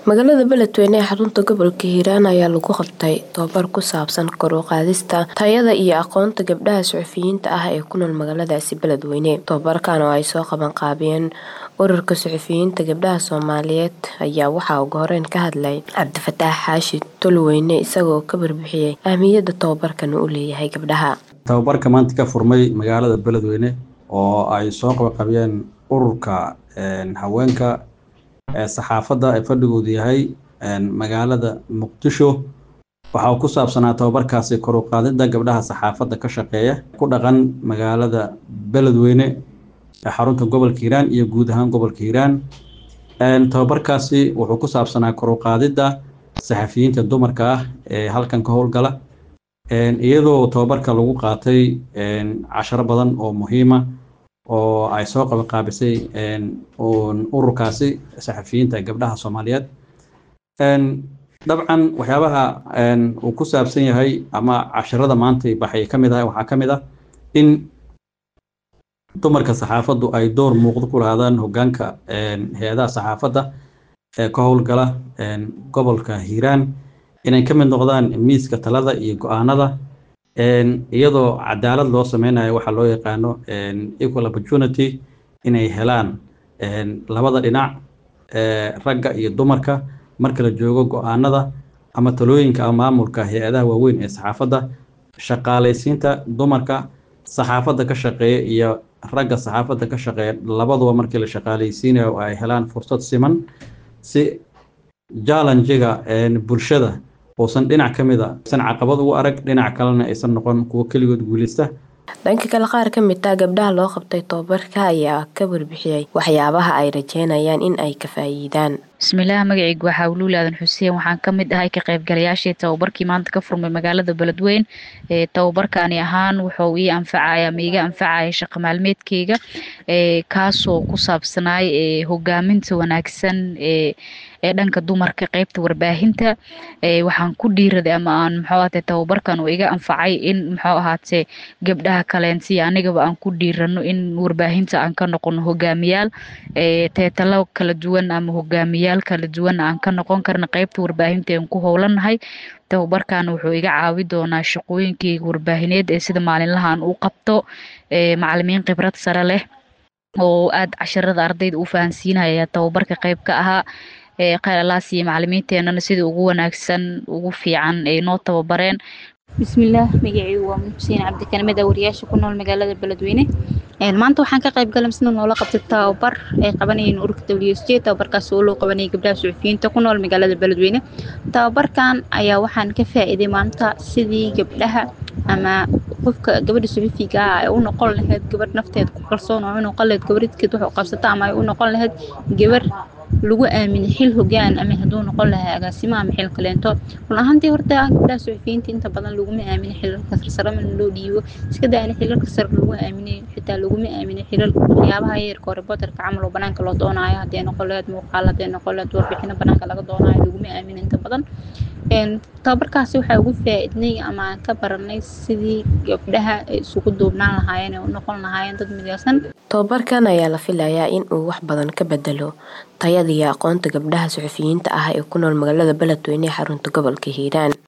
magaalada beledweyne ee xarunta gobolka hiiraan ayaa lagu qabtay tababar ku saabsan kor u qaadista tayada iyo aqoonta gabdhaha suxufiyiinta ah ee ku nool magaaladaasi beledweyne tababarkan oo ay soo qaban qaabiyeen ururka suxufiyiinta gabdhaha soomaaliyeed ayaa waxaa ugu horeyn ka hadlay cabdifataax xaashi tolweyne isagoo ka barbixiyey ahmiyadda tababarkan u leeyahay gabdhaha tababarka maanta ka furmay magaalada beledweyne oo ay soo qabaqabiyeen ururka haweenka saxaafadda ee fadhigoodu yahay magaalada muqdisho waxa uu ku saabsanaa tababarkaasi kor u qaadidda gabdhaha saxaafadda ka shaqeeya ku dhaqan magaalada beledweyne ee xarunta gobolka hiiraan iyo guud ahaan gobolka hiiraan tababarkaasi wuxuu ku saabsanaa kor u qaadidda saxafiyiinta dumarka ah ee halkan ka howlgala iyadoo tababarka lagu qaatay casharo badan oo muhiima oo ay soo qabanqaabisay ururkaasi saxafiyiinta gabdhaha soomaaliyeed dabcan waxyaabaha uu ku saabsan yahay ama casharada maanta baxay ka mid ah waxaa ka mid ah in dumarka saxaafaddu ay door muuqdo ku lahaadaan hoggaanka hay-adaha saxaafadda ee ka howlgala gobolka hiiraan inay ka mid noqdaan miiska talada iyo go-aanada iyadoo cadaalad loo sameynayo waxaa loo yaqaano equal opportunity inay helaan labada dhinac ragga iyo dumarka marka la joogo go-aanada ama talooyinka ama maamulka hay-adaha waaweyn ee saxaafadda shaqaalaysiinta dumarka saxaafadda ka shaqeeya iyo ragga saxaafadda ka shaqeeya labaduba markii la shaqaalaysiinayo ay helaan fursad siman si jallenjiga bulshada uusan dhinac ka mid a aysan caqabad ugu arag dhinac kalena aysan noqon kuwo keligood guuleysta dhanka kale qaar ka mid ah gabdhaha loo qabtay tababarka ayaa ka warbixiyey waxyaabaha ay rajeynayaan in ay ka faa'iidaan bismillaah magacaygu waxaa wuluul aadan xuseen waxaan ka mid ahay ka qaybgalayaashii tababarkii maanta ka furmay magaalada beledweyn ee tababarkaani ahaan wuxuu ii anfacaya ama iga anfacaya shaqo maalmeedkeyga kaasoo ku saabsanaay hogaaminta wanaagsan ee ee dhanka dumarka qeybta warbaahinta waxaan ku dhiiraday ama aan muxuu ahaatee tababarkan uu iga anfacay in muxuu ahaatee gabdhaha kaleensiya anigaba aan ku dhiirano in warbaahinta aan ka noqono hogaamiyaal teetalo kala duwan ama hogaamiyaal kala duwan aan ka noqon karna qeybta warbaahinta aan ku howlanahay tababarkan wuxuu iga caawi doonaa shaqooyinkeyga warbaahineed ee sida maalinlaha aan u qabto macalimiin khibrad sare leh oo aada casharada ardayda u fahansiinaya tababarka qeyb ka ahaa kheyr allaas iyo macalimiinteenana sida ugu wanaagsan ugu fiican ay noo tababareen bismillaah magacaygu waa xuseen cabdikanimed wariyaasha ku nool magaalada beledweyne maanta waxaan ka qayb galay misna noola qabtay tababar ay qabanayeen ururka w s j tababarkaas oo loo qabanayay gabdhaha suxufiyiinta ku nool magaalada beledweyne tababarkan ayaa waxaan ka faa'iiday maanta sidii gabdhaha ama qofka gabadha suxufiga ah ay u noqon lahayd gabadh nafteeda ku kalsoon oo u noqon lahayd gabadhkeed wax u qabsata ama ay u noqon lahayd gabar lagu aaminay xil hogaan ama hadduu noqon lahaa agaasimo ama xil kaleento run ahaantii horta gabdhaha suxufiyiinta inta badan laguma aaminay xilalka sarsare mana loo dhiibo iska daa in xilalka sare lagu aaminay xitaa laguma aaminay xilal waxyaabaha yarka oo reporterka camal oo banaanka loo doonaayo hadday noqon lahayd muuqaal hadday noqon lahayd warbixino banaanka laga doonaayo laguma aaminay inta badan tababarkaasi waxaa ugu faa'iidnay ama aan ka baranay sidii gabdhaha ay isugu duubnaan lahaayeen ee u noqon lahaayeen dad midaysan tababarkan ayaa la filayaa in uu wax badan ka bedelo tayada iyo aqoonta gabdhaha suxufiyiinta ah ee ku nool magaalada beledweyne ee xarunta gobolka hiiraan